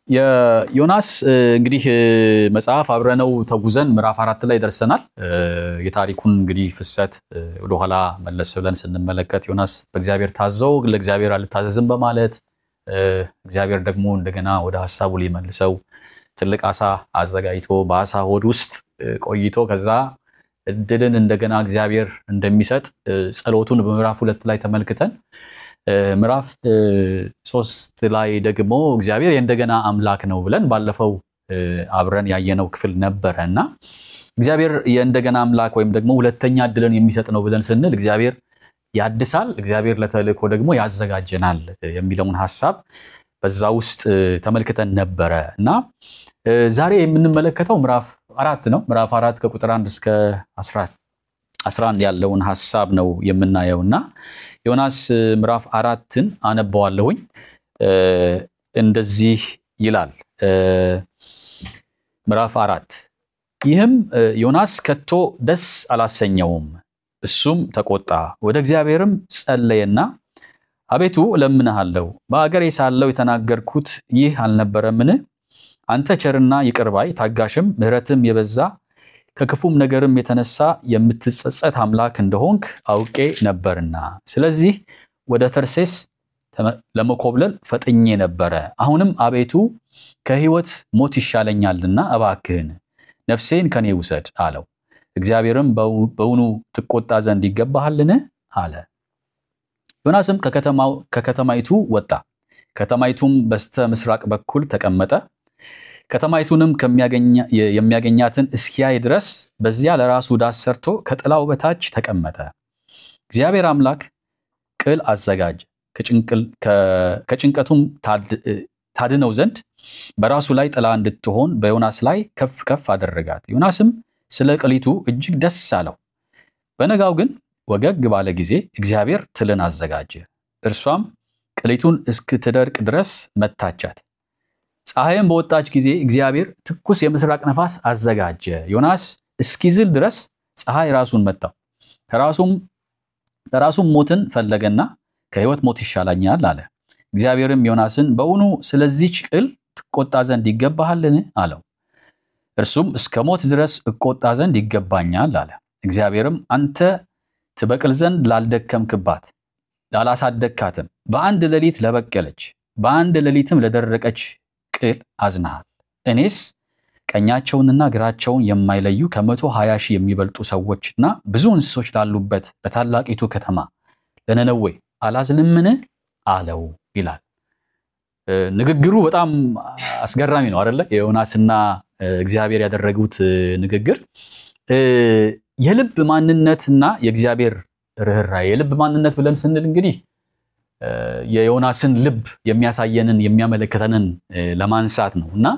የዮናስ እንግዲህ መጽሐፍ አብረነው ተጉዘን ምዕራፍ አራት ላይ ደርሰናል። የታሪኩን እንግዲህ ፍሰት ወደኋላ መለስ ብለን ስንመለከት ዮናስ በእግዚአብሔር ታዘው ለእግዚአብሔር አልታዘዝም በማለት እግዚአብሔር ደግሞ እንደገና ወደ ሀሳቡ ሊመልሰው ትልቅ አሳ አዘጋጅቶ በአሳ ሆድ ውስጥ ቆይቶ ከዛ እድልን እንደገና እግዚአብሔር እንደሚሰጥ ጸሎቱን በምዕራፍ ሁለት ላይ ተመልክተን ምዕራፍ ሶስት ላይ ደግሞ እግዚአብሔር የእንደገና አምላክ ነው ብለን ባለፈው አብረን ያየነው ክፍል ነበረ እና እግዚአብሔር የእንደገና አምላክ ወይም ደግሞ ሁለተኛ እድልን የሚሰጥ ነው ብለን ስንል እግዚአብሔር ያድሳል፣ እግዚአብሔር ለተልእኮ ደግሞ ያዘጋጀናል የሚለውን ሀሳብ በዛ ውስጥ ተመልክተን ነበረ እና ዛሬ የምንመለከተው ምዕራፍ አራት ነው። ምዕራፍ አራት ከቁጥር አንድ እስከ አስራ አንድ ያለውን ሀሳብ ነው የምናየው እና ዮናስ ምዕራፍ አራትን አነባዋለሁኝ። እንደዚህ ይላል ምዕራፍ አራት ይህም ዮናስ ከቶ ደስ አላሰኘውም፣ እሱም ተቆጣ፣ ወደ እግዚአብሔርም ጸለየና አቤቱ እለምንሃለሁ በአገሬ ሳለሁ የተናገርኩት ይህ አልነበረምን? አንተ ቸርና ይቅር ባይ ታጋሽም ምሕረትም የበዛ ከክፉም ነገርም የተነሳ የምትጸጸት አምላክ እንደሆንክ አውቄ ነበርና፣ ስለዚህ ወደ ተርሴስ ለመኮብለል ፈጥኜ ነበረ። አሁንም አቤቱ ከሕይወት ሞት ይሻለኛልና እባክህን ነፍሴን ከኔ ውሰድ አለው። እግዚአብሔርም በውኑ ትቆጣ ዘንድ ይገባሃልን? አለ። ዮናስም ከከተማይቱ ወጣ፣ ከተማይቱም በስተ ምስራቅ በኩል ተቀመጠ። ከተማይቱንም የሚያገኛትን እስኪያይ ድረስ በዚያ ለራሱ ዳስ ሰርቶ ከጥላው በታች ተቀመጠ። እግዚአብሔር አምላክ ቅል አዘጋጀ፣ ከጭንቀቱም ታድነው ዘንድ በራሱ ላይ ጥላ እንድትሆን በዮናስ ላይ ከፍ ከፍ አደረጋት። ዮናስም ስለ ቅሊቱ እጅግ ደስ አለው። በነጋው ግን ወገግ ባለ ጊዜ እግዚአብሔር ትልን አዘጋጀ፣ እርሷም ቅሊቱን እስክትደርቅ ድረስ መታቻት። ፀሐይም በወጣች ጊዜ እግዚአብሔር ትኩስ የምስራቅ ነፋስ አዘጋጀ። ዮናስ እስኪዝል ድረስ ፀሐይ ራሱን መታው። ከራሱም ሞትን ፈለገና ከሕይወት ሞት ይሻላኛል አለ። እግዚአብሔርም ዮናስን በውኑ ስለዚች ቅል ትቆጣ ዘንድ ይገባሃልን? አለው። እርሱም እስከ ሞት ድረስ እቆጣ ዘንድ ይገባኛል አለ። እግዚአብሔርም አንተ ትበቅል ዘንድ ላልደከምክባት ላላሳደግካትም በአንድ ሌሊት ለበቀለች በአንድ ሌሊትም ለደረቀች ቅል አዝናሃል። እኔስ ቀኛቸውንና ግራቸውን የማይለዩ ከመቶ ሀያ ሺህ የሚበልጡ ሰዎችና ብዙ እንስሶች ላሉበት ለታላቂቱ ከተማ ለነነዌ አላዝንምን? አለው ይላል። ንግግሩ በጣም አስገራሚ ነው አደለ? የዮናስና እግዚአብሔር ያደረጉት ንግግር የልብ ማንነትና የእግዚአብሔር ርኅራኄ የልብ ማንነት ብለን ስንል እንግዲህ የዮናስን ልብ የሚያሳየንን የሚያመለክተንን ለማንሳት ነው እና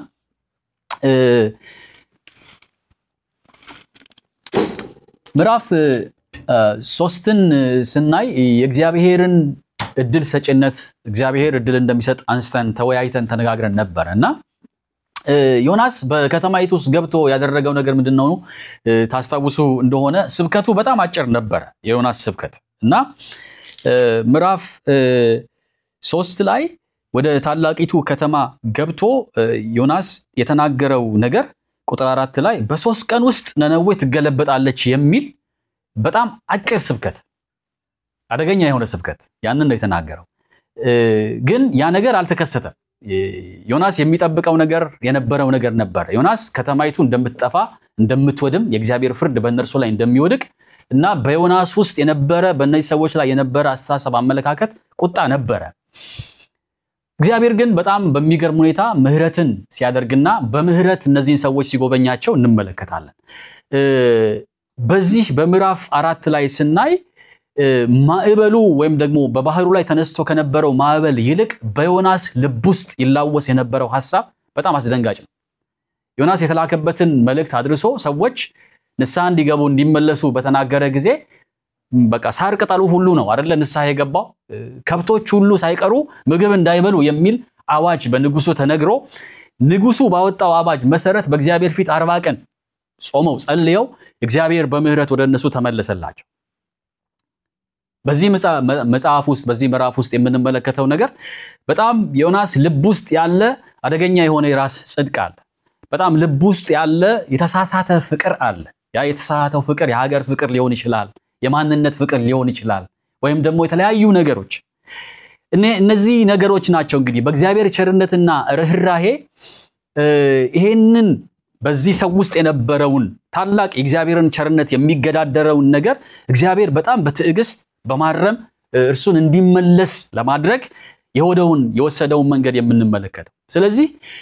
ምዕራፍ ሶስትን ስናይ የእግዚአብሔርን እድል ሰጭነት እግዚአብሔር እድል እንደሚሰጥ አንስተን ተወያይተን ተነጋግረን ነበረ እና ዮናስ በከተማይቱ ውስጥ ገብቶ ያደረገው ነገር ምንድን ነው? ታስታውሱ እንደሆነ ስብከቱ በጣም አጭር ነበረ የዮናስ ስብከት እና ምዕራፍ ሶስት ላይ ወደ ታላቂቱ ከተማ ገብቶ ዮናስ የተናገረው ነገር ቁጥር አራት ላይ በሶስት ቀን ውስጥ ነነዌ ትገለበጣለች የሚል በጣም አጭር ስብከት፣ አደገኛ የሆነ ስብከት ያንን ነው የተናገረው። ግን ያ ነገር አልተከሰተም። ዮናስ የሚጠብቀው ነገር የነበረው ነገር ነበረ። ዮናስ ከተማይቱ እንደምትጠፋ እንደምትወድም፣ የእግዚአብሔር ፍርድ በእነርሱ ላይ እንደሚወድቅ እና በዮናስ ውስጥ የነበረ በእነዚህ ሰዎች ላይ የነበረ አስተሳሰብ፣ አመለካከት፣ ቁጣ ነበረ። እግዚአብሔር ግን በጣም በሚገርም ሁኔታ ምሕረትን ሲያደርግና በምሕረት እነዚህን ሰዎች ሲጎበኛቸው እንመለከታለን። በዚህ በምዕራፍ አራት ላይ ስናይ ማዕበሉ ወይም ደግሞ በባህሩ ላይ ተነስቶ ከነበረው ማዕበል ይልቅ በዮናስ ልብ ውስጥ ይላወስ የነበረው ሐሳብ በጣም አስደንጋጭ ነው። ዮናስ የተላከበትን መልእክት አድርሶ ሰዎች ንስሐ እንዲገቡ እንዲመለሱ በተናገረ ጊዜ በቃ ሳር ቅጠሉ ሁሉ ነው አደለ ንስሐ የገባው ከብቶች ሁሉ ሳይቀሩ ምግብ እንዳይበሉ የሚል አዋጅ በንጉሱ ተነግሮ ንጉሱ ባወጣው አዋጅ መሰረት በእግዚአብሔር ፊት አርባ ቀን ጾመው ጸልየው እግዚአብሔር በምህረት ወደ እነሱ ተመለሰላቸው። በዚህ መጽሐፍ ውስጥ በዚህ ምዕራፍ ውስጥ የምንመለከተው ነገር በጣም ዮናስ ልብ ውስጥ ያለ አደገኛ የሆነ የራስ ጽድቅ አለ። በጣም ልብ ውስጥ ያለ የተሳሳተ ፍቅር አለ። ያ የተሳሳተው ፍቅር የሀገር ፍቅር ሊሆን ይችላል፣ የማንነት ፍቅር ሊሆን ይችላል፣ ወይም ደግሞ የተለያዩ ነገሮች። እነዚህ ነገሮች ናቸው እንግዲህ በእግዚአብሔር ቸርነትና ርኅራሄ ይሄንን በዚህ ሰው ውስጥ የነበረውን ታላቅ የእግዚአብሔርን ቸርነት የሚገዳደረውን ነገር እግዚአብሔር በጣም በትዕግስት በማረም እርሱን እንዲመለስ ለማድረግ የሆነውን የወሰደውን መንገድ የምንመለከተው። ስለዚህ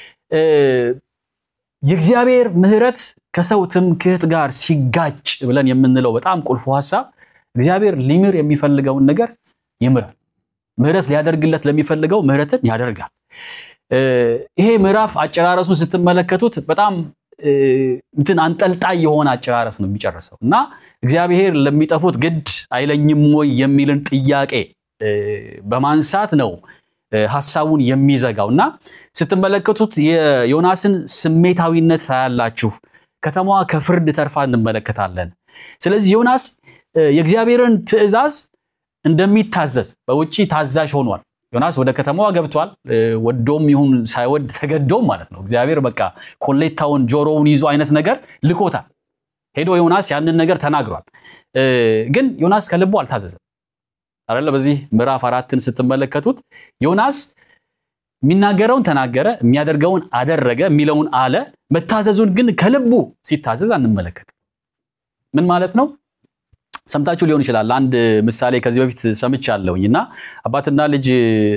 የእግዚአብሔር ምሕረት ከሰው ትምክህት ጋር ሲጋጭ ብለን የምንለው በጣም ቁልፉ ሀሳብ እግዚአብሔር ሊምር የሚፈልገውን ነገር ይምራል። ምሕረት ሊያደርግለት ለሚፈልገው ምሕረትን ያደርጋል። ይሄ ምዕራፍ አጨራረሱን ስትመለከቱት በጣም እንትን አንጠልጣይ የሆነ አጨራረስ ነው የሚጨርሰው እና እግዚአብሔር ለሚጠፉት ግድ አይለኝም ወይ የሚልን ጥያቄ በማንሳት ነው ሀሳቡን የሚዘጋው እና ስትመለከቱት የዮናስን ስሜታዊነት ታያላችሁ። ከተማዋ ከፍርድ ተርፋ እንመለከታለን። ስለዚህ ዮናስ የእግዚአብሔርን ትእዛዝ እንደሚታዘዝ በውጭ ታዛዥ ሆኗል። ዮናስ ወደ ከተማዋ ገብቷል። ወዶም ይሁን ሳይወድ ተገዶም ማለት ነው። እግዚአብሔር በቃ ኮሌታውን ጆሮውን ይዞ አይነት ነገር ልኮታል። ሄዶ ዮናስ ያንን ነገር ተናግሯል። ግን ዮናስ ከልቡ አልታዘዘም አይደለ? በዚህ ምዕራፍ አራትን ስትመለከቱት ዮናስ የሚናገረውን ተናገረ፣ የሚያደርገውን አደረገ፣ የሚለውን አለ። መታዘዙን ግን ከልቡ ሲታዘዝ አንመለከትም። ምን ማለት ነው? ሰምታችሁ ሊሆን ይችላል። አንድ ምሳሌ ከዚህ በፊት ሰምቻለሁኝ እና አባትና ልጅ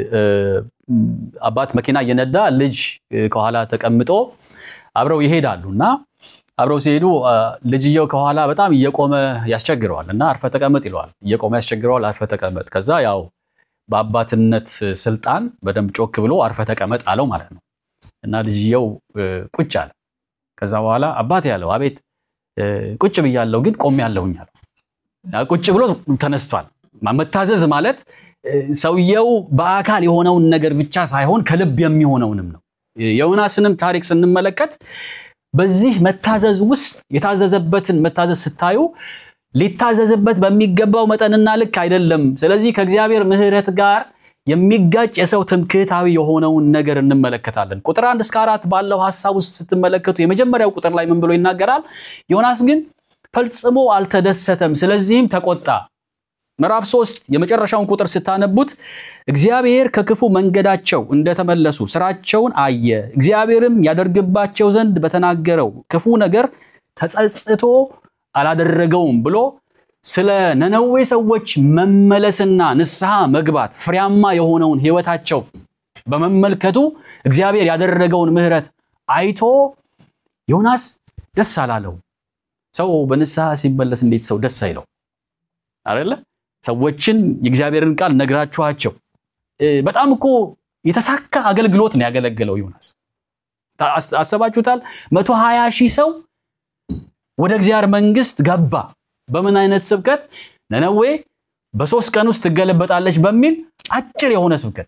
አባት መኪና እየነዳ ልጅ ከኋላ ተቀምጦ አብረው ይሄዳሉ እና አብረው ሲሄዱ ልጅየው ከኋላ በጣም እየቆመ ያስቸግረዋል እና አርፈ ተቀመጥ ይለዋል። እየቆመ ያስቸግረዋል። አርፈ ተቀመጥ። ከዛ ያው በአባትነት ስልጣን በደንብ ጮክ ብሎ አርፈ ተቀመጥ አለው ማለት ነው እና ልጅየው ቁጭ አለ። ከዛ በኋላ አባት ያለው አቤት ቁጭ ብያለሁ ግን ቆሜ ያለሁኝ አለው። ቁጭ ብሎ ተነስቷል። መታዘዝ ማለት ሰውየው በአካል የሆነውን ነገር ብቻ ሳይሆን ከልብ የሚሆነውንም ነው። የዮናስንም ታሪክ ስንመለከት በዚህ መታዘዝ ውስጥ የታዘዘበትን መታዘዝ ስታዩ ሊታዘዝበት በሚገባው መጠንና ልክ አይደለም። ስለዚህ ከእግዚአብሔር ምሕረት ጋር የሚጋጭ የሰው ትምክህታዊ የሆነውን ነገር እንመለከታለን። ቁጥር አንድ እስከ አራት ባለው ሀሳብ ውስጥ ስትመለከቱ የመጀመሪያው ቁጥር ላይ ምን ብሎ ይናገራል? ዮናስ ግን ፈጽሞ አልተደሰተም፣ ስለዚህም ተቆጣ። ምዕራፍ ሶስት የመጨረሻውን ቁጥር ስታነቡት እግዚአብሔር ከክፉ መንገዳቸው እንደተመለሱ ስራቸውን አየ፣ እግዚአብሔርም ያደርግባቸው ዘንድ በተናገረው ክፉ ነገር ተጸጽቶ አላደረገውም ብሎ ስለ ነነዌ ሰዎች መመለስና ንስሐ መግባት ፍሬያማ የሆነውን ሕይወታቸው በመመልከቱ እግዚአብሔር ያደረገውን ምሕረት አይቶ ዮናስ ደስ አላለው። ሰው በንስሐ ሲመለስ እንዴት ሰው ደስ አይለው? አይደለ? ሰዎችን የእግዚአብሔርን ቃል ነግራችኋቸው በጣም እኮ የተሳካ አገልግሎት ነው ያገለገለው ዮናስ። አሰባችሁታል? መቶ ሀያ ሺህ ሰው ወደ እግዚአብሔር መንግስት ገባ። በምን አይነት ስብከት? ነነዌ በሶስት ቀን ውስጥ ትገለበጣለች በሚል አጭር የሆነ ስብከት።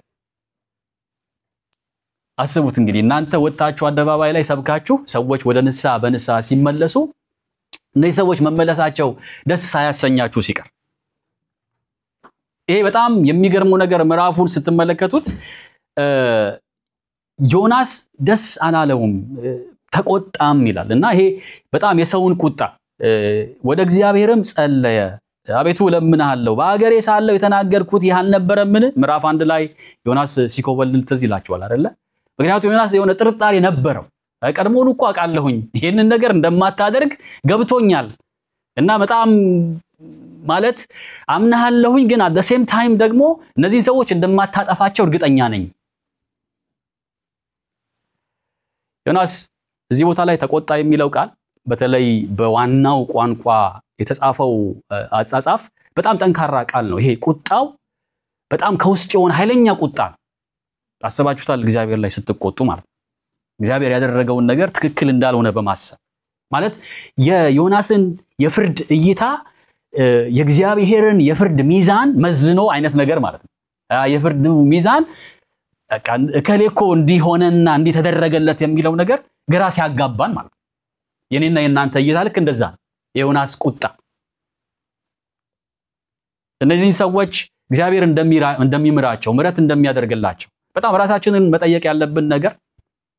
አስቡት እንግዲህ እናንተ ወጣችሁ አደባባይ ላይ ሰብካችሁ ሰዎች ወደ ንስሐ በንስሐ ሲመለሱ እነዚህ ሰዎች መመለሳቸው ደስ ሳያሰኛችሁ ሲቀር ይሄ በጣም የሚገርመው ነገር ምዕራፉን ስትመለከቱት ዮናስ ደስ አላለውም፣ ተቆጣም ይላል እና ይሄ በጣም የሰውን ቁጣ ወደ እግዚአብሔርም ጸለየ። አቤቱ እለምንሃለሁ በአገሬ ሳለሁ የተናገርኩት ይህ አልነበረምን? ምዕራፍ አንድ ላይ ዮናስ ሲኮበልል ትዝ ይላችኋል አይደለ? ምክንያቱም ዮናስ የሆነ ጥርጣሬ ነበረው። ቀድሞውኑ እኮ አውቃለሁኝ ይህንን ነገር እንደማታደርግ ገብቶኛል እና በጣም ማለት አምናሃለሁኝ፣ ግን አት ሴም ታይም ደግሞ እነዚህን ሰዎች እንደማታጠፋቸው እርግጠኛ ነኝ። ዮናስ እዚህ ቦታ ላይ ተቆጣ የሚለው ቃል በተለይ በዋናው ቋንቋ የተጻፈው አጻጻፍ በጣም ጠንካራ ቃል ነው። ይሄ ቁጣው በጣም ከውስጥ የሆነ ኃይለኛ ቁጣ ነው። አስባችሁታል? እግዚአብሔር ላይ ስትቆጡ ማለት ነው። እግዚአብሔር ያደረገውን ነገር ትክክል እንዳልሆነ በማሰብ ማለት የዮናስን የፍርድ እይታ የእግዚአብሔርን የፍርድ ሚዛን መዝኖ አይነት ነገር ማለት ነው። የፍርድ ሚዛን እከሌ እኮ እንዲሆነና እንዲተደረገለት የሚለው ነገር ግራ ሲያጋባን ማለት ነው። የኔና የእናንተ እይታ ልክ እንደዛ ነው። የዮናስ ቁጣ እነዚህን ሰዎች እግዚአብሔር እንደሚምራቸው ምሕረት እንደሚያደርግላቸው በጣም ራሳችንን መጠየቅ ያለብን ነገር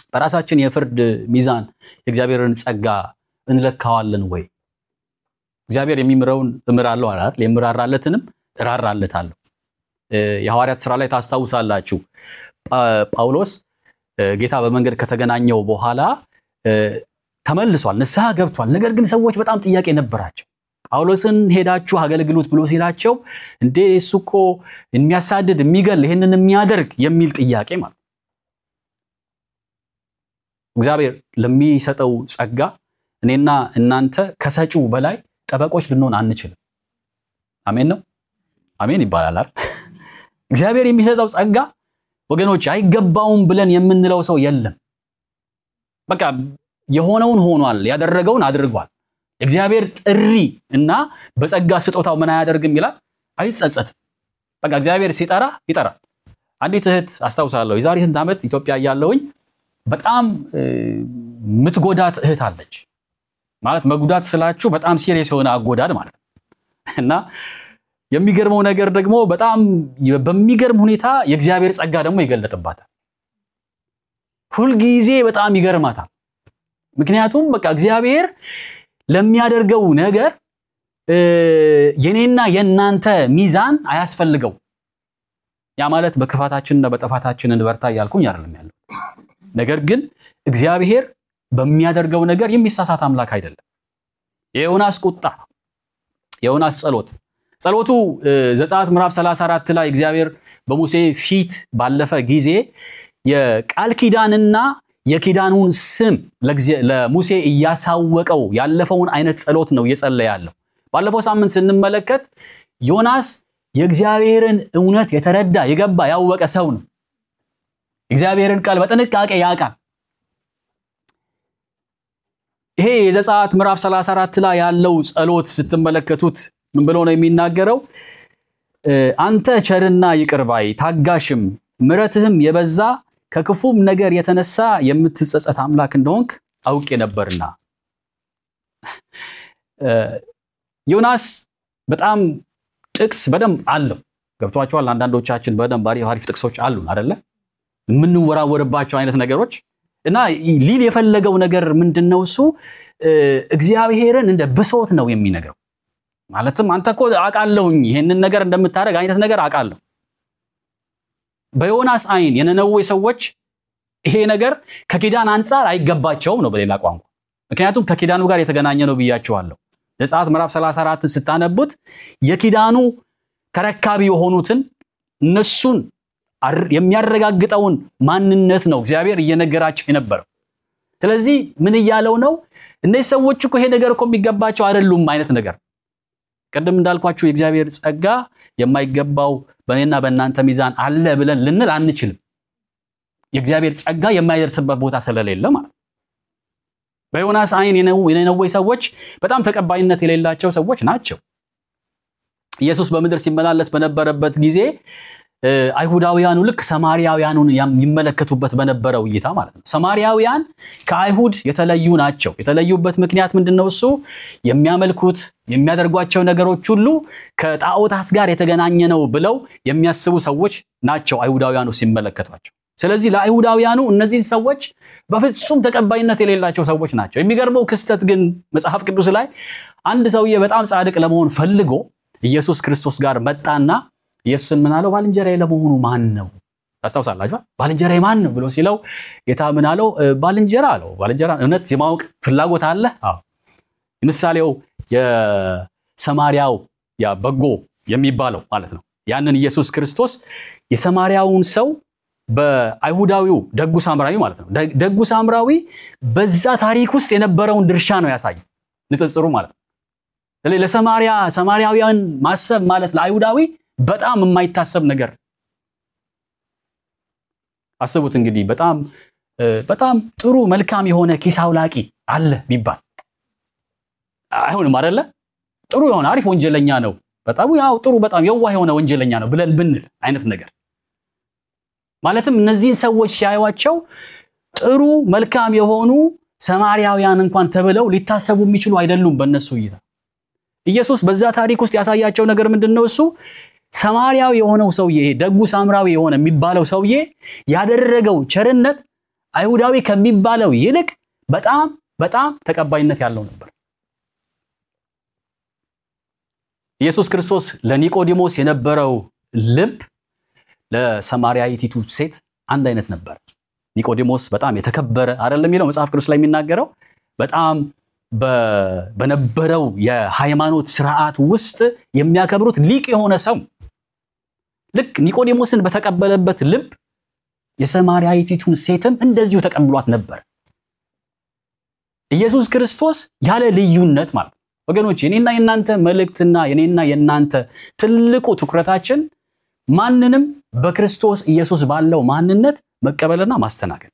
በራሳችን የፍርድ ሚዛን የእግዚአብሔርን ጸጋ እንለካዋለን ወይ? እግዚአብሔር የሚምረውን እምራለሁ አላል፣ የምራራለትንም እራራለታለሁ። የሐዋርያት ስራ ላይ ታስታውሳላችሁ። ጳውሎስ ጌታ በመንገድ ከተገናኘው በኋላ ተመልሷል፣ ንስሐ ገብቷል። ነገር ግን ሰዎች በጣም ጥያቄ ነበራቸው። ጳውሎስን ሄዳችሁ አገልግሉት ብሎ ሲላቸው እንዴ እሱ እኮ የሚያሳድድ የሚገል ይህንን የሚያደርግ የሚል ጥያቄ ማለት እግዚአብሔር ለሚሰጠው ጸጋ እኔና እናንተ ከሰጪው በላይ ጠበቆች ልንሆን አንችልም። አሜን ነው አሜን ይባላል አይደል? እግዚአብሔር የሚሰጠው ጸጋ ወገኖች አይገባውም ብለን የምንለው ሰው የለም። በቃ የሆነውን ሆኗል፣ ያደረገውን አድርጓል። እግዚአብሔር ጥሪ እና በጸጋ ስጦታው ምን አያደርግም ይላል፣ አይጸጸትም። በቃ እግዚአብሔር ሲጠራ ይጠራል። አንዲት እህት አስታውሳለሁ፣ የዛሬ ስንት ዓመት ኢትዮጵያ እያለሁኝ በጣም ምትጎዳት እህት አለች። ማለት መጉዳት ስላችሁ በጣም ሲሪየስ የሆነ አጎዳድ ማለት ነው። እና የሚገርመው ነገር ደግሞ በጣም በሚገርም ሁኔታ የእግዚአብሔር ጸጋ ደግሞ ይገለጥባታል። ሁልጊዜ በጣም ይገርማታል። ምክንያቱም በቃ እግዚአብሔር ለሚያደርገው ነገር የኔና የእናንተ ሚዛን አያስፈልገው። ያ ማለት በክፋታችንና በጥፋታችን እንበርታ እያልኩኝ አይደለም ያለው። ነገር ግን እግዚአብሔር በሚያደርገው ነገር የሚሳሳት አምላክ አይደለም። የዮናስ ቁጣ፣ የዮናስ ጸሎት ጸሎቱ ዘጸአት ምዕራፍ 34 ላይ እግዚአብሔር በሙሴ ፊት ባለፈ ጊዜ የቃል ኪዳንና የኪዳኑን ስም ለሙሴ እያሳወቀው ያለፈውን አይነት ጸሎት ነው እየጸለየ ያለው። ባለፈው ሳምንት ስንመለከት ዮናስ የእግዚአብሔርን እውነት የተረዳ የገባ ያወቀ ሰው ነው። እግዚአብሔርን ቃል በጥንቃቄ ያውቃል። ይሄ የዘጸአት ምዕራፍ 34 ላይ ያለው ጸሎት ስትመለከቱት ምን ብሎ ነው የሚናገረው? አንተ ቸርና ይቅር ባይ ታጋሽም ምሕረትህም የበዛ ከክፉም ነገር የተነሳ የምትጸጸት አምላክ እንደሆንክ አውቄ ነበርና። ዮናስ በጣም ጥቅስ በደንብ አለው። ገብቷቸዋል። አንዳንዶቻችን በደንብ አሪፍ አሪፍ ጥቅሶች አሉን አደለ? የምንወራወርባቸው አይነት ነገሮች እና ሊል የፈለገው ነገር ምንድን ነው? እሱ እግዚአብሔርን እንደ ብሶት ነው የሚነግረው። ማለትም አንተ እኮ አውቃለሁኝ ይሄንን ነገር እንደምታደርግ አይነት ነገር አውቃለሁ። በዮናስ አይን የነነዌ ሰዎች ይሄ ነገር ከኪዳን አንጻር አይገባቸውም ነው በሌላ ቋንቋ። ምክንያቱም ከኪዳኑ ጋር የተገናኘ ነው ብያቸዋለሁ። ዘጸአት ምዕራፍ 34ን ስታነቡት የኪዳኑ ተረካቢ የሆኑትን እነሱን የሚያረጋግጠውን ማንነት ነው እግዚአብሔር እየነገራቸው የነበረው። ስለዚህ ምን እያለው ነው? እነዚህ ሰዎች እኮ ይሄ ነገር እኮ የሚገባቸው አይደሉም አይነት ነገር ቅድም እንዳልኳችሁ የእግዚአብሔር ጸጋ የማይገባው በእኔና በእናንተ ሚዛን አለ ብለን ልንል አንችልም። የእግዚአብሔር ጸጋ የማይደርስበት ቦታ ስለሌለ ማለት ነው። በዮናስ አይን የነነዌ ሰዎች በጣም ተቀባይነት የሌላቸው ሰዎች ናቸው። ኢየሱስ በምድር ሲመላለስ በነበረበት ጊዜ አይሁዳውያኑ ልክ ሰማርያውያኑን ይመለከቱበት በነበረው እይታ ማለት ነው። ሰማርያውያን ከአይሁድ የተለዩ ናቸው። የተለዩበት ምክንያት ምንድን ነው? እሱ የሚያመልኩት የሚያደርጓቸው ነገሮች ሁሉ ከጣዖታት ጋር የተገናኘ ነው ብለው የሚያስቡ ሰዎች ናቸው አይሁዳውያኑ ሲመለከቷቸው። ስለዚህ ለአይሁዳውያኑ እነዚህ ሰዎች በፍጹም ተቀባይነት የሌላቸው ሰዎች ናቸው። የሚገርመው ክስተት ግን መጽሐፍ ቅዱስ ላይ አንድ ሰውዬ በጣም ጻድቅ ለመሆን ፈልጎ ኢየሱስ ክርስቶስ ጋር መጣና ኢየሱስን ምን አለው? ባልንጀራዬ ለመሆኑ ማን ነው? ታስታውሳላችሁ? ባልንጀራዬ ማን ነው ብሎ ሲለው ጌታ ምን አለው? ባልንጀራ አለው። ባልንጀራ እውነት የማወቅ ፍላጎት አለ? አዎ። ምሳሌው የሰማርያው ያ በጎ የሚባለው ማለት ነው። ያንን ኢየሱስ ክርስቶስ የሰማርያውን ሰው በአይሁዳዊው ደጉ ሳምራዊ ማለት ነው። ደጉ ሳምራዊ በዛ ታሪክ ውስጥ የነበረውን ድርሻ ነው ያሳየ ንጽጽሩ ማለት ነው። ለሰማርያ ሰማርያውያን ማሰብ ማለት ለአይሁዳዊ በጣም የማይታሰብ ነገር አስቡት እንግዲህ በጣም በጣም ጥሩ መልካም የሆነ ኪስ አውላቂ አለ ቢባል አይሆንም አይደለ? ጥሩ የሆነ አሪፍ ወንጀለኛ ነው፣ በጣም ያው ጥሩ በጣም የዋህ የሆነ ወንጀለኛ ነው ብለን ብንል አይነት ነገር ማለትም እነዚህን ሰዎች ሲያዩዋቸው ጥሩ መልካም የሆኑ ሰማርያውያን እንኳን ተብለው ሊታሰቡ የሚችሉ አይደሉም በእነሱ እይታ። ኢየሱስ በዛ ታሪክ ውስጥ ያሳያቸው ነገር ምንድን ነው? እሱ ሰማርያዊ የሆነው ሰውዬ ደጉ ሳምራዊ የሆነ የሚባለው ሰውዬ ያደረገው ቸርነት አይሁዳዊ ከሚባለው ይልቅ በጣም በጣም ተቀባይነት ያለው ነበር። ኢየሱስ ክርስቶስ ለኒቆዲሞስ የነበረው ልብ ለሰማርያይቲቱ ሴት አንድ አይነት ነበር። ኒቆዲሞስ በጣም የተከበረ አይደለም የሚለው መጽሐፍ ቅዱስ ላይ የሚናገረው በጣም በነበረው የሃይማኖት ስርዓት ውስጥ የሚያከብሩት ሊቅ የሆነ ሰው ልክ ኒቆዲሞስን በተቀበለበት ልብ የሰማርያይቲቱን ሴትም እንደዚሁ ተቀብሏት ነበር። ኢየሱስ ክርስቶስ ያለ ልዩነት ማለት ነው። ወገኖች የኔና የናንተ መልእክትና የኔና የናንተ ትልቁ ትኩረታችን ማንንም በክርስቶስ ኢየሱስ ባለው ማንነት መቀበልና ማስተናገድ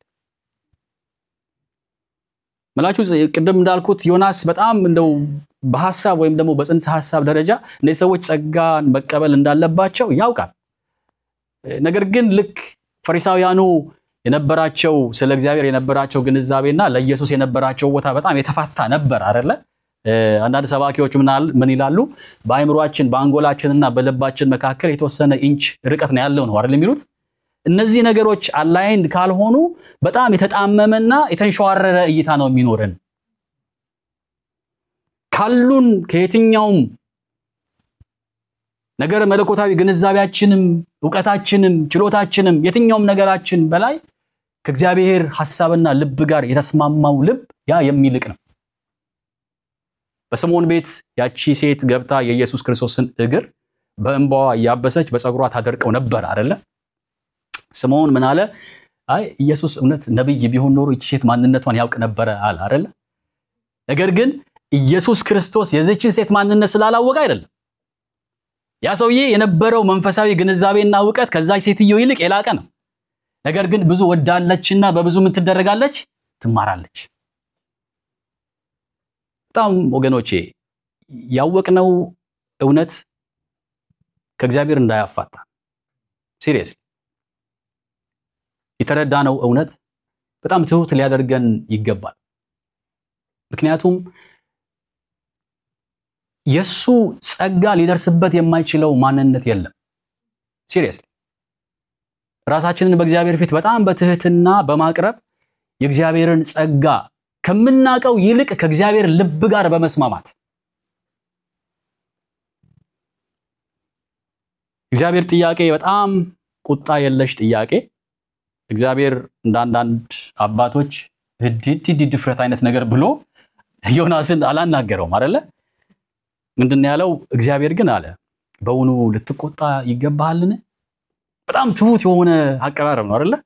መላችሁ ቅድም እንዳልኩት ዮናስ በጣም እንደው በሐሳብ ወይም ደግሞ በጽንሰ ሐሳብ ደረጃ እነዚህ ሰዎች ጸጋን መቀበል እንዳለባቸው ያውቃል። ነገር ግን ልክ ፈሪሳውያኑ የነበራቸው ስለ እግዚአብሔር የነበራቸው ግንዛቤና ለኢየሱስ የነበራቸው ቦታ በጣም የተፋታ ነበር አይደለ? አንዳንድ ሰባኪዎች ምን ይላሉ? በአእምሯችን በአንጎላችንና በልባችን መካከል የተወሰነ ኢንች ርቀት ነው ያለው ነው አይደል የሚሉት። እነዚህ ነገሮች አላይንድ ካልሆኑ በጣም የተጣመመና የተንሸዋረረ እይታ ነው የሚኖረን። ካሉን ከየትኛውም ነገር መለኮታዊ ግንዛቤያችንም እውቀታችንም ችሎታችንም የትኛውም ነገራችን በላይ ከእግዚአብሔር ሐሳብና ልብ ጋር የተስማማው ልብ ያ የሚልቅ ነው። በስምዖን ቤት ያቺ ሴት ገብታ የኢየሱስ ክርስቶስን እግር በእንባዋ እያበሰች በፀጉሯ ታደርቀው ነበር አይደለ? ስምዖን ምን አለ? አይ ኢየሱስ እውነት ነብይ ቢሆን ኖሮ ይቺ ሴት ማንነቷን ያውቅ ነበረ አለ አይደለ? ነገር ግን ኢየሱስ ክርስቶስ የዚችን ሴት ማንነት ስላላወቀ አይደለም። ያ ሰውዬ የነበረው መንፈሳዊ ግንዛቤና እውቀት ከዛች ሴትዮ ይልቅ የላቀ ነው። ነገር ግን ብዙ ወዳለችና በብዙ ምን ትደረጋለች? ትማራለች። በጣም ወገኖቼ ያወቅነው እውነት ከእግዚአብሔር እንዳያፋታ ሲሪየስሊ የተረዳነው እውነት በጣም ትሁት ሊያደርገን ይገባል። ምክንያቱም የሱ ጸጋ ሊደርስበት የማይችለው ማንነት የለም። ሲሪየስሊ ራሳችንን በእግዚአብሔር ፊት በጣም በትህትና በማቅረብ የእግዚአብሔርን ጸጋ ከምናውቀው ይልቅ ከእግዚአብሔር ልብ ጋር በመስማማት እግዚአብሔር ጥያቄ በጣም ቁጣ የለሽ ጥያቄ። እግዚአብሔር እንደ አንዳንድ አባቶች ህድ ድፍረት አይነት ነገር ብሎ ዮናስን አላናገረውም አይደለ? ምንድን ያለው? እግዚአብሔር ግን አለ በውኑ ልትቆጣ ይገባሃልን? በጣም ትሁት የሆነ አቀራረብ ነው አይደለ?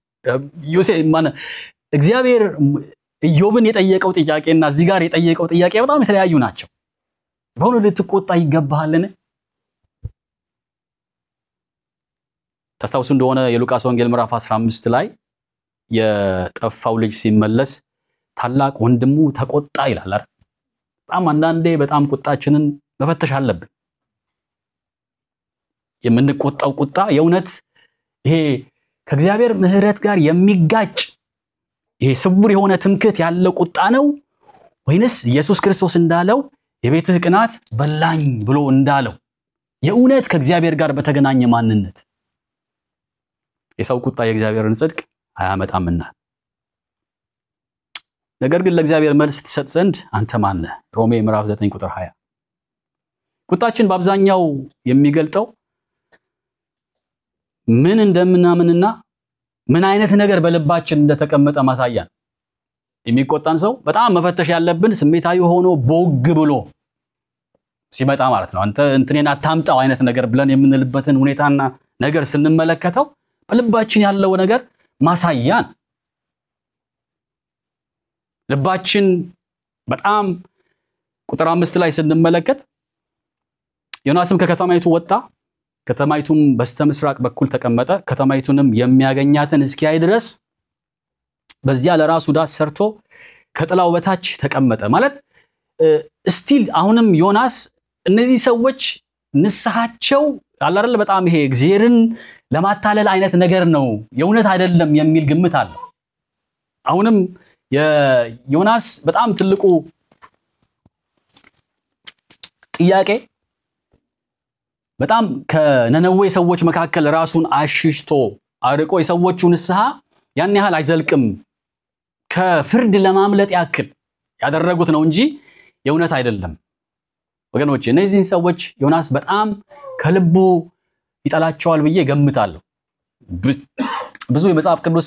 እግዚአብሔር ኢዮብን የጠየቀው ጥያቄና እዚህ ጋር የጠየቀው ጥያቄ በጣም የተለያዩ ናቸው። በውኑ ልትቆጣ ይገባሃልን? ታስታውሱ እንደሆነ የሉቃስ ወንጌል ምዕራፍ 15 ላይ የጠፋው ልጅ ሲመለስ ታላቅ ወንድሙ ተቆጣ ይላል አይደል? በጣም አንዳንዴ በጣም ቁጣችንን መፈተሽ አለብን። የምንቆጣው ቁጣ የእውነት ይሄ ከእግዚአብሔር ምሕረት ጋር የሚጋጭ ይሄ ስውር የሆነ ትምክህት ያለው ቁጣ ነው ወይንስ ኢየሱስ ክርስቶስ እንዳለው የቤትህ ቅናት በላኝ ብሎ እንዳለው የእውነት ከእግዚአብሔር ጋር በተገናኘ ማንነት የሰው ቁጣ የእግዚአብሔርን ጽድቅ አያመጣምና። ነገር ግን ለእግዚአብሔር መልስ ትሰጥ ዘንድ አንተ ማን ነህ? ሮሜ ምዕራፍ 9 ቁጥር 20። ቁጣችን በአብዛኛው የሚገልጠው ምን እንደምናምንና ምን አይነት ነገር በልባችን እንደተቀመጠ ማሳያ ነው። የሚቆጣን ሰው በጣም መፈተሽ ያለብን ስሜታዊ ሆኖ ቦግ ብሎ ሲመጣ ማለት ነው። አንተ እንትኔን አታምጣው አይነት ነገር ብለን የምንልበትን ሁኔታና ነገር ስንመለከተው በልባችን ያለው ነገር ማሳያ ነው። ልባችን በጣም ቁጥር አምስት ላይ ስንመለከት ዮናስም ከከተማይቱ ወጣ፣ ከተማይቱም በስተ ምስራቅ በኩል ተቀመጠ። ከተማይቱንም የሚያገኛትን እስኪያይ ድረስ በዚያ ለራሱ ዳስ ሰርቶ ከጥላው በታች ተቀመጠ። ማለት እስቲል አሁንም ዮናስ እነዚህ ሰዎች ንስሐቸው አላረለ በጣም ይሄ እግዚአብሔርን ለማታለል አይነት ነገር ነው፣ የእውነት አይደለም የሚል ግምት አለ። አሁንም የዮናስ በጣም ትልቁ ጥያቄ በጣም ከነነዌ ሰዎች መካከል ራሱን አሽሽቶ አርቆ የሰዎቹ ንስሐ ያን ያህል አይዘልቅም ከፍርድ ለማምለጥ ያክል ያደረጉት ነው እንጂ የእውነት አይደለም። ወገኖች እነዚህን ሰዎች ዮናስ በጣም ከልቡ ይጠላቸዋል ብዬ ገምታለሁ። ብዙ የመጽሐፍ ቅዱስ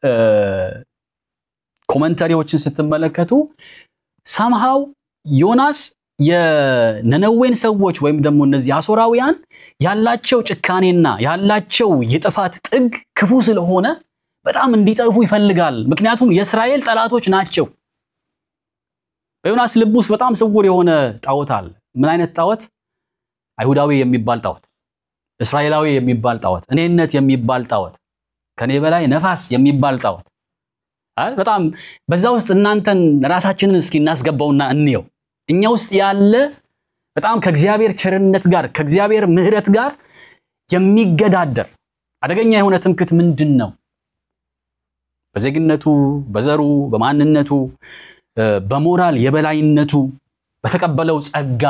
ኮመንተሪዎችን ስትመለከቱ ሳምሃው ዮናስ የነነዌን ሰዎች ወይም ደግሞ እነዚህ አሶራውያን ያላቸው ጭካኔና ያላቸው የጥፋት ጥግ ክፉ ስለሆነ በጣም እንዲጠፉ ይፈልጋል። ምክንያቱም የእስራኤል ጠላቶች ናቸው። በዮናስ ልብ ውስጥ በጣም ስውር የሆነ ጣዖት አለ። ምን አይነት ጣዖት? አይሁዳዊ የሚባል ጣዖት፣ እስራኤላዊ የሚባል ጣዖት፣ እኔነት የሚባል ጣዖት፣ ከኔ በላይ ነፋስ የሚባል ጣዖት። በጣም በዛ ውስጥ እናንተን ራሳችንን እስኪ እናስገባውና እንየው። እኛ ውስጥ ያለ በጣም ከእግዚአብሔር ቸርነት ጋር ከእግዚአብሔር ምሕረት ጋር የሚገዳደር አደገኛ የሆነ ትምክህት ምንድን ነው? በዜግነቱ፣ በዘሩ፣ በማንነቱ፣ በሞራል የበላይነቱ፣ በተቀበለው ጸጋ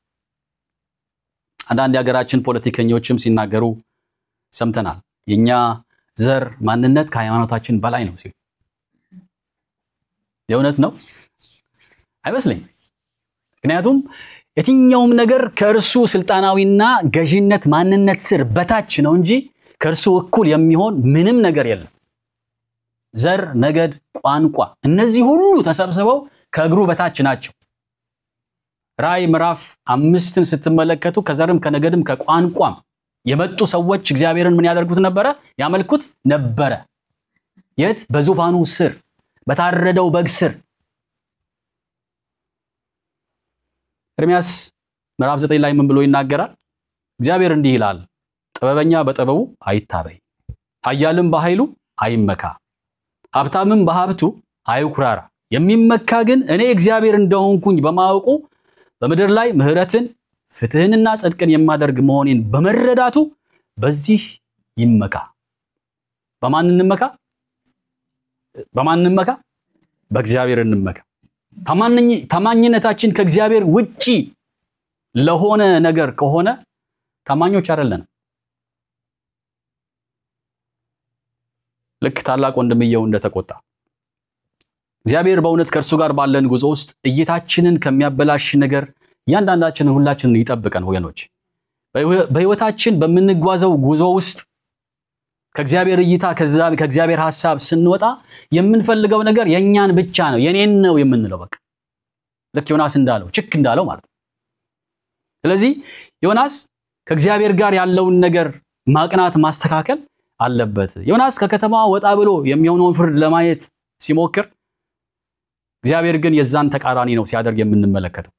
አንዳንድ የሀገራችን ፖለቲከኞችም ሲናገሩ ሰምተናል። የኛ ዘር ማንነት ከሃይማኖታችን በላይ ነው ሲሉ የእውነት ነው አይመስለኝም። ምክንያቱም የትኛውም ነገር ከእርሱ ስልጣናዊና ገዢነት ማንነት ስር በታች ነው እንጂ ከእርሱ እኩል የሚሆን ምንም ነገር የለም። ዘር፣ ነገድ፣ ቋንቋ እነዚህ ሁሉ ተሰብስበው ከእግሩ በታች ናቸው። ራእይ ምዕራፍ አምስትን ስትመለከቱ ከዘርም ከነገድም ከቋንቋም የመጡ ሰዎች እግዚአብሔርን ምን ያደርጉት ነበረ? ያመልኩት ነበረ። የት? በዙፋኑ ስር በታረደው በግ ስር። ኤርምያስ ምዕራፍ ዘጠኝ ላይ ምን ብሎ ይናገራል? እግዚአብሔር እንዲህ ይላል፣ ጥበበኛ በጥበቡ አይታበይ፣ ኃያልም በኃይሉ አይመካ፣ ሀብታምም በሀብቱ አይኩራራ። የሚመካ ግን እኔ እግዚአብሔር እንደሆንኩኝ በማወቁ በምድር ላይ ምሕረትን ፍትህንና ጽድቅን የማደርግ መሆኔን በመረዳቱ በዚህ ይመካ። በማን እንመካ? በማን እንመካ? በእግዚአብሔር እንመካ። ታማኝነታችን ከእግዚአብሔር ውጪ ለሆነ ነገር ከሆነ ታማኞች አይደለንም። ልክ ታላቅ ወንድምየው እንደተቆጣ እግዚአብሔር በእውነት ከእርሱ ጋር ባለን ጉዞ ውስጥ እይታችንን ከሚያበላሽ ነገር እያንዳንዳችንን ሁላችንን ይጠብቀን ወገኖች። በህይወታችን በምንጓዘው ጉዞ ውስጥ ከእግዚአብሔር እይታ ከእግዚአብሔር ሐሳብ ስንወጣ የምንፈልገው ነገር የእኛን ብቻ ነው የኔን ነው የምንለው። በቃ ልክ ዮናስ እንዳለው ችክ እንዳለው ማለት ነው። ስለዚህ ዮናስ ከእግዚአብሔር ጋር ያለውን ነገር ማቅናት ማስተካከል አለበት። ዮናስ ከከተማ ወጣ ብሎ የሚሆነውን ፍርድ ለማየት ሲሞክር እግዚአብሔር ግን የዛን ተቃራኒ ነው ሲያደርግ የምንመለከተው።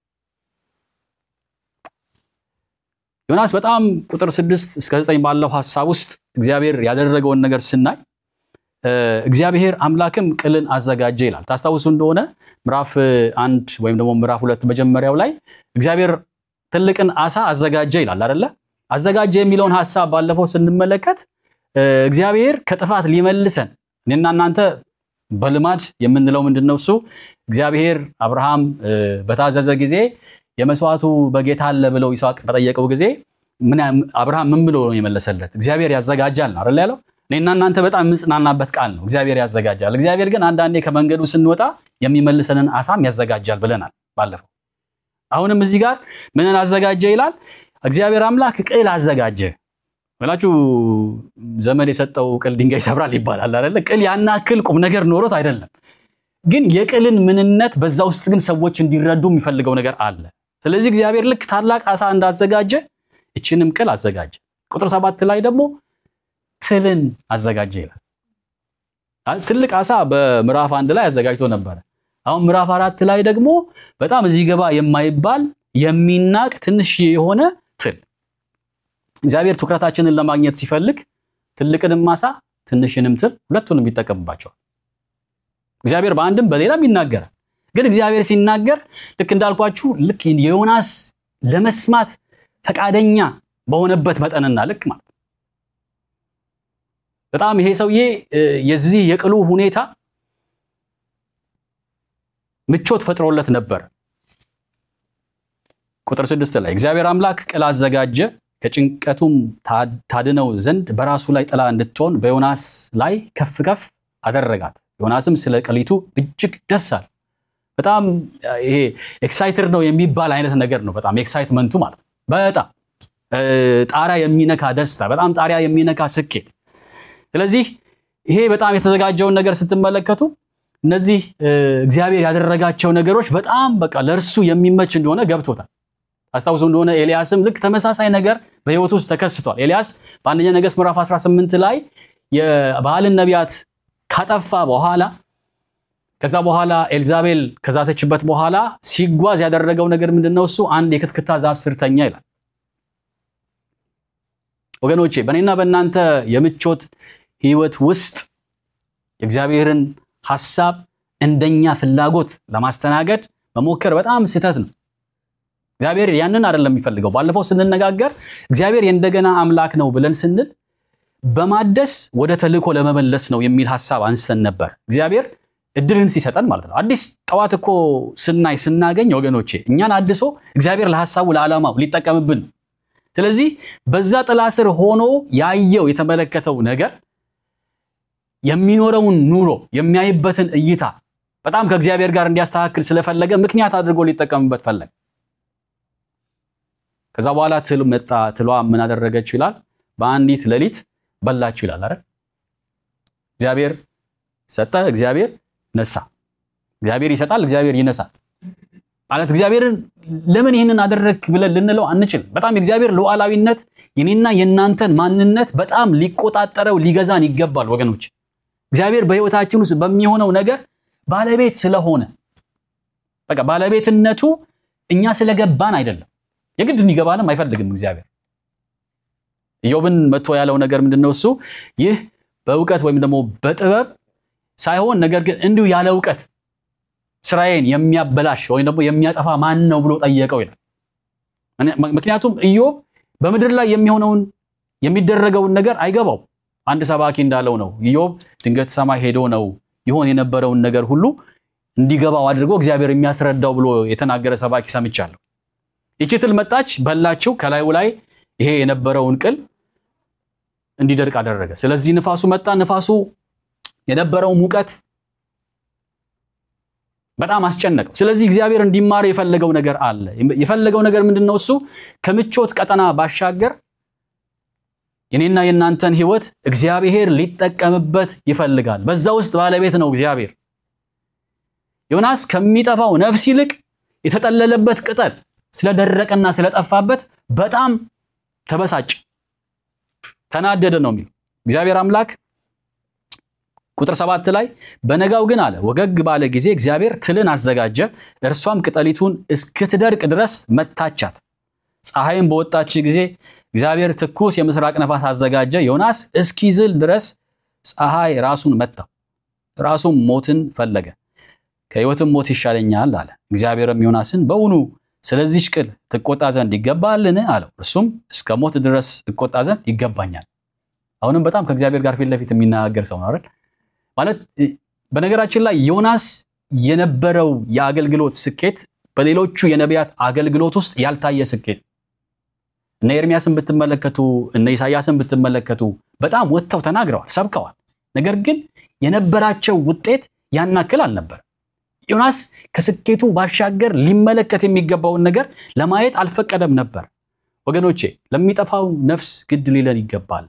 ዮናስ በጣም ቁጥር ስድስት እስከ ዘጠኝ ባለው ሐሳብ ውስጥ እግዚአብሔር ያደረገውን ነገር ስናይ እግዚአብሔር አምላክም ቅልን አዘጋጀ ይላል። ታስታውሱ እንደሆነ ምዕራፍ አንድ ወይም ደግሞ ምዕራፍ ሁለት መጀመሪያው ላይ እግዚአብሔር ትልቅን አሳ አዘጋጀ ይላል አይደለ? አዘጋጀ የሚለውን ሐሳብ ባለፈው ስንመለከት እግዚአብሔር ከጥፋት ሊመልሰን እኔና እናንተ በልማድ የምንለው ምንድን ነው? እሱ እግዚአብሔር አብርሃም በታዘዘ ጊዜ የመስዋዕቱ በጌታ አለ ብለው ይስሐቅ በጠየቀው ጊዜ አብርሃም ምን ብሎ ነው የመለሰለት? እግዚአብሔር ያዘጋጃል ነው አይደል ያለው። እኔና እናንተ በጣም የምንጽናናበት ቃል ነው። እግዚአብሔር ያዘጋጃል። እግዚአብሔር ግን አንዳንዴ ከመንገዱ ስንወጣ የሚመልሰንን አሳም ያዘጋጃል ብለናል ባለፈው። አሁንም እዚህ ጋር ምንን አዘጋጀ ይላል? እግዚአብሔር አምላክ ቅል አዘጋጀ ብላችሁ ዘመን የሰጠው ቅል ድንጋይ ይሰብራል ይባላል አይደለ? ቅል ያን ያክል ቁም ነገር ኖሮት አይደለም። ግን የቅልን ምንነት በዛ ውስጥ ግን ሰዎች እንዲረዱ የሚፈልገው ነገር አለ። ስለዚህ እግዚአብሔር ልክ ታላቅ አሳ እንዳዘጋጀ እችንም ቅል አዘጋጀ። ቁጥር ሰባት ላይ ደግሞ ትልን አዘጋጀ ይላል። ትልቅ አሳ በምዕራፍ አንድ ላይ አዘጋጅቶ ነበረ። አሁን ምዕራፍ አራት ላይ ደግሞ በጣም እዚህ ገባ የማይባል የሚናቅ ትንሽ የሆነ ትል እግዚአብሔር ትኩረታችንን ለማግኘት ሲፈልግ ትልቅንም አሳ ትንሽንም ትል ሁለቱንም ይጠቀምባቸዋል። እግዚአብሔር በአንድም በሌላም ይናገራል። ግን እግዚአብሔር ሲናገር ልክ እንዳልኳችሁ ልክ የዮናስ ለመስማት ፈቃደኛ በሆነበት መጠንና ልክ ማለት በጣም ይሄ ሰውዬ የዚህ የቅሉ ሁኔታ ምቾት ፈጥሮለት ነበር። ቁጥር ስድስት ላይ እግዚአብሔር አምላክ ቅል አዘጋጀ ከጭንቀቱም ታድነው ዘንድ በራሱ ላይ ጥላ እንድትሆን በዮናስ ላይ ከፍ ከፍ አደረጋት። ዮናስም ስለ ቅሊቱ እጅግ ደስ አለ። በጣም ይሄ ኤክሳይትድ ነው የሚባል አይነት ነገር ነው። በጣም ኤክሳይትመንቱ ማለት ነው። በጣም ጣሪያ የሚነካ ደስታ፣ በጣም ጣሪያ የሚነካ ስኬት። ስለዚህ ይሄ በጣም የተዘጋጀውን ነገር ስትመለከቱ እነዚህ እግዚአብሔር ያደረጋቸው ነገሮች በጣም በቃ ለእርሱ የሚመች እንደሆነ ገብቶታል። አስታውሱ እንደሆነ ኤልያስም ልክ ተመሳሳይ ነገር በሕይወቱ ውስጥ ተከስቷል። ኤልያስ በአንደኛ ነገሥት ምዕራፍ 18 ላይ የበዓልን ነቢያት ካጠፋ በኋላ ከዛ በኋላ ኤልዛቤል ከዛተችበት በኋላ ሲጓዝ ያደረገው ነገር ምንድነው? እሱ አንድ የክትክታ ዛፍ ስር ተኛ ይላል። ወገኖቼ በእኔና በእናንተ የምቾት ህይወት ውስጥ የእግዚአብሔርን ሐሳብ እንደኛ ፍላጎት ለማስተናገድ መሞከር በጣም ስህተት ነው። እግዚአብሔር ያንን አይደለም የሚፈልገው። ባለፈው ስንነጋገር እግዚአብሔር የእንደገና አምላክ ነው ብለን ስንል በማደስ ወደ ተልእኮ ለመመለስ ነው የሚል ሐሳብ አንስተን ነበር። እግዚአብሔር እድልን ሲሰጠን ማለት ነው። አዲስ ጠዋት እኮ ስናይ ስናገኝ ወገኖቼ እኛን አድሶ እግዚአብሔር ለሐሳቡ ለዓላማው ሊጠቀምብን ነው። ስለዚህ በዛ ጥላ ስር ሆኖ ያየው የተመለከተው ነገር የሚኖረውን ኑሮ የሚያይበትን እይታ በጣም ከእግዚአብሔር ጋር እንዲያስተካክል ስለፈለገ ምክንያት አድርጎ ሊጠቀምበት ፈለገ። ከዛ በኋላ ትል መጣ። ትሏ ምን አደረገችው ይላል? በአንዲት ሌሊት በላችሁ ይላል አይደል? እግዚአብሔር ሰጠ፣ እግዚአብሔር ነሳ። እግዚአብሔር ይሰጣል፣ እግዚአብሔር ይነሳል። ማለት እግዚአብሔርን ለምን ይህንን አደረግክ ብለን ልንለው አንችልም። በጣም የእግዚአብሔር ሉዓላዊነት የኔና የእናንተን ማንነት በጣም ሊቆጣጠረው ሊገዛን ይገባል ወገኖች። እግዚአብሔር በሕይወታችን ውስጥ በሚሆነው ነገር ባለቤት ስለሆነ በቃ ባለቤትነቱ እኛ ስለገባን አይደለም። የግድ እንዲገባንም አይፈልግም እግዚአብሔር። ኢዮብን መጥቶ ያለው ነገር ምንድነው? እሱ ይህ በእውቀት ወይም ደግሞ በጥበብ ሳይሆን ነገር ግን እንዲሁ ያለ እውቀት ስራዬን የሚያበላሽ ወይም ደግሞ የሚያጠፋ ማን ነው ብሎ ጠየቀው ይላል። ምክንያቱም ኢዮብ በምድር ላይ የሚሆነውን የሚደረገውን ነገር አይገባው። አንድ ሰባኪ እንዳለው ነው ኢዮብ ድንገት ሰማይ ሄዶ ነው ይሆን የነበረውን ነገር ሁሉ እንዲገባው አድርጎ እግዚአብሔር የሚያስረዳው ብሎ የተናገረ ሰባኪ ሰምቻለሁ። ይቺ ትል መጣች፣ በላችው። ከላዩ ላይ ይሄ የነበረውን ቅል እንዲደርቅ አደረገ። ስለዚህ ንፋሱ መጣ። ንፋሱ የነበረው ሙቀት በጣም አስጨነቀው። ስለዚህ እግዚአብሔር እንዲማር የፈለገው ነገር አለ። የፈለገው ነገር ምንድን ነው? እሱ ከምቾት ቀጠና ባሻገር የኔና የእናንተን ሕይወት እግዚአብሔር ሊጠቀምበት ይፈልጋል። በዛ ውስጥ ባለቤት ነው እግዚአብሔር። ዮናስ ከሚጠፋው ነፍስ ይልቅ የተጠለለበት ቅጠል ስለደረቀና ስለጠፋበት በጣም ተበሳጭ፣ ተናደደ ነው የሚለው እግዚአብሔር አምላክ ቁጥር ሰባት ላይ በነጋው ግን አለ ወገግ ባለ ጊዜ እግዚአብሔር ትልን አዘጋጀ፣ እርሷም ቅጠሊቱን እስክትደርቅ ድረስ መታቻት። ፀሐይም በወጣች ጊዜ እግዚአብሔር ትኩስ የምስራቅ ነፋስ አዘጋጀ፣ ዮናስ እስኪዝል ድረስ ፀሐይ ራሱን መታው፣ ራሱም ሞትን ፈለገ። ከሕይወትም ሞት ይሻለኛል አለ። እግዚአብሔርም ዮናስን በውኑ ስለዚች ቅል ትቆጣ ዘንድ ይገባልን? አለው። እርሱም እስከ ሞት ድረስ ትቆጣ ዘንድ ይገባኛል። አሁንም በጣም ከእግዚአብሔር ጋር ፊት ለፊት የሚናገር ሰው ነው አይደል? ማለት በነገራችን ላይ ዮናስ የነበረው የአገልግሎት ስኬት በሌሎቹ የነቢያት አገልግሎት ውስጥ ያልታየ ስኬት። እነ ኤርሚያስን ብትመለከቱ፣ እነ ኢሳያስን ብትመለከቱ በጣም ወጥተው ተናግረዋል፣ ሰብከዋል። ነገር ግን የነበራቸው ውጤት ያናክል አልነበር። ዮናስ ከስኬቱ ባሻገር ሊመለከት የሚገባውን ነገር ለማየት አልፈቀደም ነበር። ወገኖቼ ለሚጠፋው ነፍስ ግድ ሊለን ይገባል።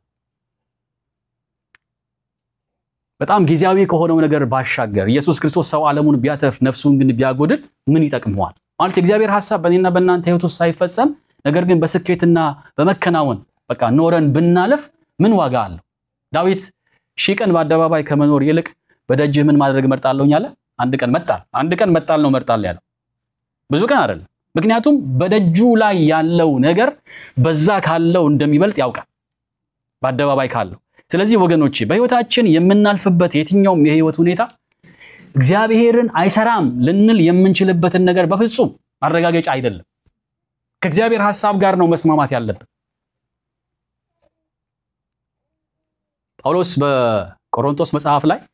በጣም ጊዜያዊ ከሆነው ነገር ባሻገር ኢየሱስ ክርስቶስ ሰው ዓለሙን ቢያተርፍ ነፍሱን ግን ቢያጎድል ምን ይጠቅመዋል? ማለት የእግዚአብሔር ሐሳብ በእኔና በእናንተ ሕይወት ውስጥ ሳይፈጸም ነገር ግን በስኬትና በመከናወን በቃ ኖረን ብናለፍ ምን ዋጋ አለው? ዳዊት ሺህ ቀን በአደባባይ ከመኖር ይልቅ በደጅህ ምን ማድረግ እመርጣለሁኝ አለ። አንድ ቀን መጣል አንድ ቀን መጣል ነው እመርጣለሁ ያለው፣ ብዙ ቀን አይደለም። ምክንያቱም በደጁ ላይ ያለው ነገር በዛ ካለው እንደሚበልጥ ያውቃል፣ በአደባባይ ካለው ስለዚህ ወገኖቼ በሕይወታችን የምናልፍበት የትኛውም የሕይወት ሁኔታ እግዚአብሔርን አይሰራም ልንል የምንችልበትን ነገር በፍጹም ማረጋገጫ አይደለም። ከእግዚአብሔር ሐሳብ ጋር ነው መስማማት ያለብን። ጳውሎስ በቆሮንቶስ መጽሐፍ ላይ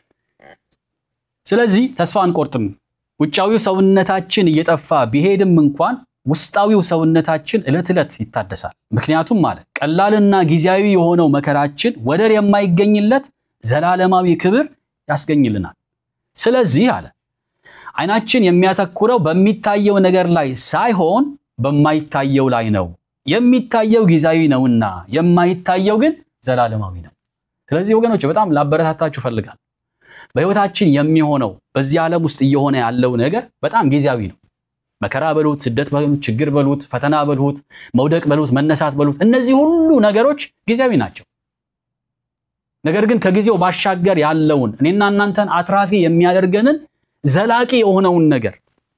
ስለዚህ ተስፋ አንቆርጥም፣ ውጫዊው ሰውነታችን እየጠፋ ቢሄድም እንኳን ውስጣዊው ሰውነታችን ዕለት ዕለት ይታደሳል። ምክንያቱም ማለት ቀላልና ጊዜያዊ የሆነው መከራችን ወደር የማይገኝለት ዘላለማዊ ክብር ያስገኝልናል። ስለዚህ አለ ዓይናችን የሚያተኩረው በሚታየው ነገር ላይ ሳይሆን በማይታየው ላይ ነው። የሚታየው ጊዜያዊ ነውና የማይታየው ግን ዘላለማዊ ነው። ስለዚህ ወገኖች በጣም ላበረታታችሁ ፈልጋል። በሕይወታችን የሚሆነው በዚህ ዓለም ውስጥ እየሆነ ያለው ነገር በጣም ጊዜያዊ ነው። መከራ በሉት፣ ስደት በሉት፣ ችግር በሉት፣ ፈተና በሉት፣ መውደቅ በሉት፣ መነሳት በሉት፣ እነዚህ ሁሉ ነገሮች ጊዜያዊ ናቸው። ነገር ግን ከጊዜው ባሻገር ያለውን እኔና እናንተን አትራፊ የሚያደርገንን ዘላቂ የሆነውን ነገር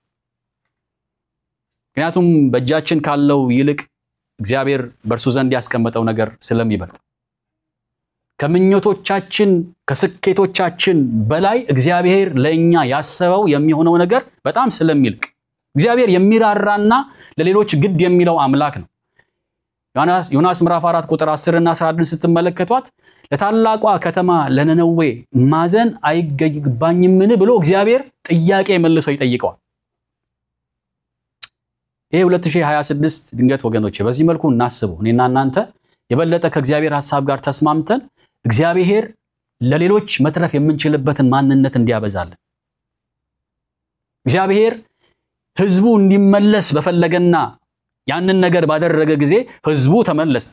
ምክንያቱም በእጃችን ካለው ይልቅ እግዚአብሔር በእርሱ ዘንድ ያስቀመጠው ነገር ስለሚበልጥ ከምኞቶቻችን ከስኬቶቻችን በላይ እግዚአብሔር ለእኛ ያሰበው የሚሆነው ነገር በጣም ስለሚልቅ እግዚአብሔር የሚራራና ለሌሎች ግድ የሚለው አምላክ ነው። ዮናስ ምዕራፍ 4 ቁጥር 10 እና 11 ስትመለከቷት ለታላቋ ከተማ ለነነዌ ማዘን አይገባኝምን ብሎ እግዚአብሔር ጥያቄ መልሶ ይጠይቀዋል። ይሄ 2026 ድንገት ወገኖች በዚህ መልኩ እናስበው። እኔና እናንተ የበለጠ ከእግዚአብሔር ሐሳብ ጋር ተስማምተን እግዚአብሔር ለሌሎች መትረፍ የምንችልበትን ማንነት እንዲያበዛልን እግዚአብሔር ሕዝቡ እንዲመለስ በፈለገና ያንን ነገር ባደረገ ጊዜ ሕዝቡ ተመለሰ።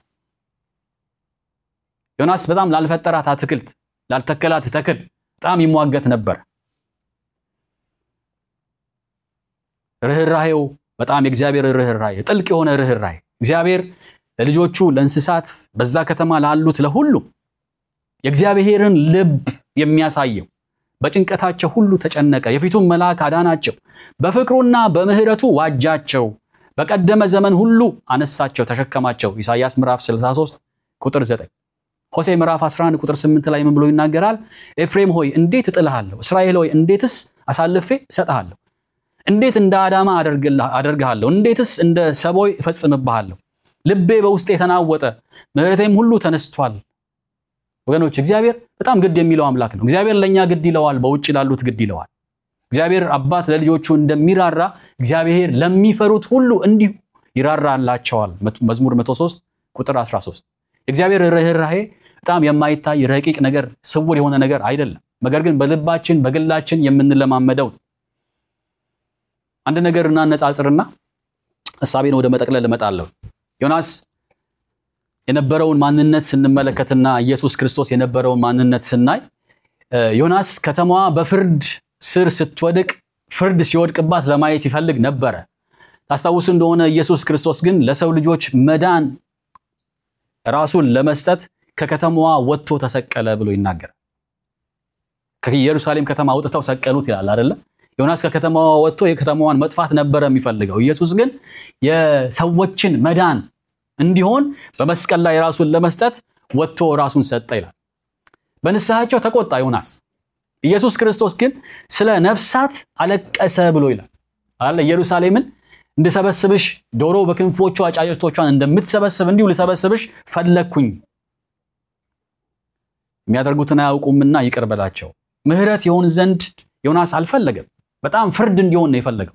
ዮናስ በጣም ላልፈጠራት አትክልት ላልተከላት ተክል በጣም ይሟገት ነበር። ርኅራሄው በጣም የእግዚአብሔር ርኅራሄ ጥልቅ የሆነ ርኅራሄ እግዚአብሔር ለልጆቹ ለእንስሳት፣ በዛ ከተማ ላሉት ለሁሉም የእግዚአብሔርን ልብ የሚያሳየው በጭንቀታቸው ሁሉ ተጨነቀ፣ የፊቱን መልአክ አዳናቸው፣ በፍቅሩና በምሕረቱ ዋጃቸው፣ በቀደመ ዘመን ሁሉ አነሳቸው፣ ተሸከማቸው። ኢሳይያስ ምዕራፍ 63 ቁጥር 9 ሆሴ ምዕራፍ 11 ቁጥር 8 ላይ ምን ብሎ ይናገራል? ኤፍሬም ሆይ እንዴት እጥልሃለሁ? እስራኤል ሆይ እንዴትስ አሳልፌ እሰጥሃለሁ? እንዴት እንደ አዳማ አደርግሃለሁ? እንዴትስ እንደ ሰቦይ እፈጽምብሃለሁ? ልቤ በውስጤ የተናወጠ ምሕረቴም ሁሉ ተነስቷል። ወገኖች እግዚአብሔር በጣም ግድ የሚለው አምላክ ነው። እግዚአብሔር ለእኛ ግድ ይለዋል፣ በውጭ ላሉት ግድ ይለዋል። እግዚአብሔር አባት ለልጆቹ እንደሚራራ እግዚአብሔር ለሚፈሩት ሁሉ እንዲሁ ይራራላቸዋል። መዝሙር 103 ቁጥር 13 የእግዚአብሔር ርኅራሄ በጣም የማይታይ ረቂቅ ነገር ስውር የሆነ ነገር አይደለም። ነገር ግን በልባችን በግላችን የምንለማመደው አንድ ነገር እናነጻጽርና ሐሳቤን ወደ መጠቅለል እመጣለሁ። ዮናስ የነበረውን ማንነት ስንመለከትና ኢየሱስ ክርስቶስ የነበረውን ማንነት ስናይ ዮናስ ከተማዋ በፍርድ ስር ስትወድቅ ፍርድ ሲወድቅባት ለማየት ይፈልግ ነበረ። ታስታውሱ እንደሆነ ኢየሱስ ክርስቶስ ግን ለሰው ልጆች መዳን ራሱን ለመስጠት ከከተማዋ ወጥቶ ተሰቀለ ብሎ ይናገራል። ከኢየሩሳሌም ከተማ አውጥተው ሰቀሉት ይላል አይደለ? ዮናስ ከከተማዋ ወጥቶ የከተማዋን መጥፋት ነበረ የሚፈልገው። ኢየሱስ ግን የሰዎችን መዳን እንዲሆን በመስቀል ላይ ራሱን ለመስጠት ወጥቶ ራሱን ሰጠ ይላል። በንስሐቸው ተቆጣ ዮናስ። ኢየሱስ ክርስቶስ ግን ስለ ነፍሳት አለቀሰ ብሎ ይላል አለ ኢየሩሳሌምን እንድሰበስብሽ ዶሮ በክንፎቿ ጫጭቶቿን እንደምትሰበስብ እንዲሁ ልሰበስብሽ ፈለግኩኝ። የሚያደርጉትን አያውቁምና ይቅር በላቸው። ምሕረት ይሆን ዘንድ ዮናስ አልፈለገም። በጣም ፍርድ እንዲሆን ነው የፈለገው።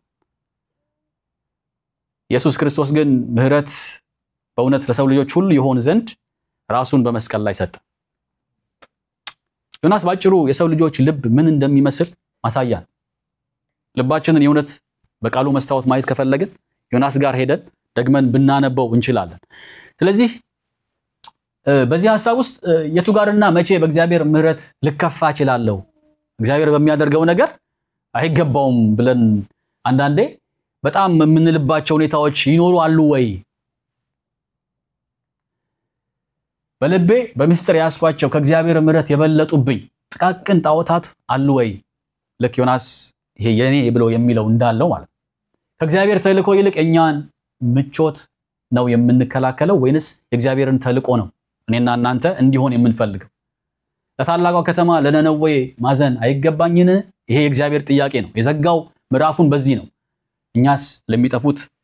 ኢየሱስ ክርስቶስ ግን ምሕረት በእውነት ለሰው ልጆች ሁሉ ይሆን ዘንድ ራሱን በመስቀል ላይ ሰጠ። ዮናስ ባጭሩ የሰው ልጆች ልብ ምን እንደሚመስል ማሳያ ነው። ልባችንን የእውነት በቃሉ መስታወት ማየት ከፈለግን ዮናስ ጋር ሄደን ደግመን ብናነበው እንችላለን። ስለዚህ በዚህ ሀሳብ ውስጥ የቱ ጋርና መቼ በእግዚአብሔር ምሕረት ልከፋ እችላለሁ፣ እግዚአብሔር በሚያደርገው ነገር አይገባውም ብለን አንዳንዴ በጣም የምንልባቸው ሁኔታዎች ይኖሩ አሉ ወይ? በልቤ በምስጢር ያስኳቸው ከእግዚአብሔር ምሕረት የበለጡብኝ ጥቃቅን ጣዖታት አሉ ወይ? ልክ ዮናስ ይሄ የኔ ብሎ የሚለው እንዳለው ማለት ነው። ከእግዚአብሔር ተልእኮ ይልቅ እኛን ምቾት ነው የምንከላከለው ወይንስ የእግዚአብሔርን ተልእኮ ነው እኔና እናንተ እንዲሆን የምንፈልገው? ለታላቋ ከተማ ለነነዌ ማዘን አይገባኝን? ይሄ የእግዚአብሔር ጥያቄ ነው። የዘጋው ምዕራፉን በዚህ ነው። እኛስ ለሚጠፉት